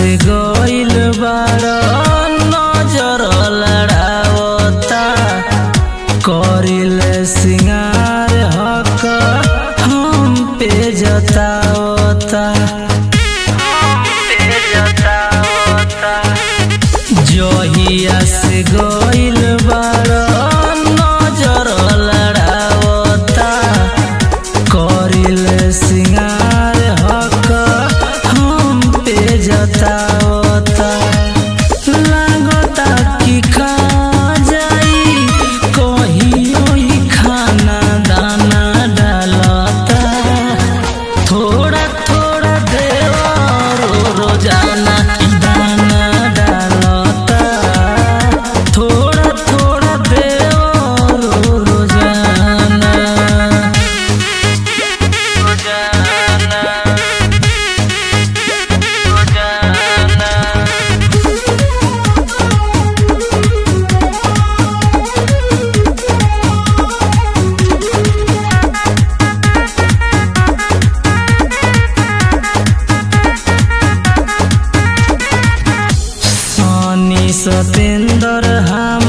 से गइल बाड़ नजर लड़ावता करिल सिंगार हक हम पे जतावता जहिया से गइल बाड़ नजर लड़ावता करिल सिंगार हक हम पे जतावता लागता कि खा जाई कहियो ही खाना दाना डालता थोड़ा थोड़ा देवरो रोजाना दाना डालता थोड़ा थोड़ा देवरो रोजाना रोजाना रोजाना सनी सतेंद्र हम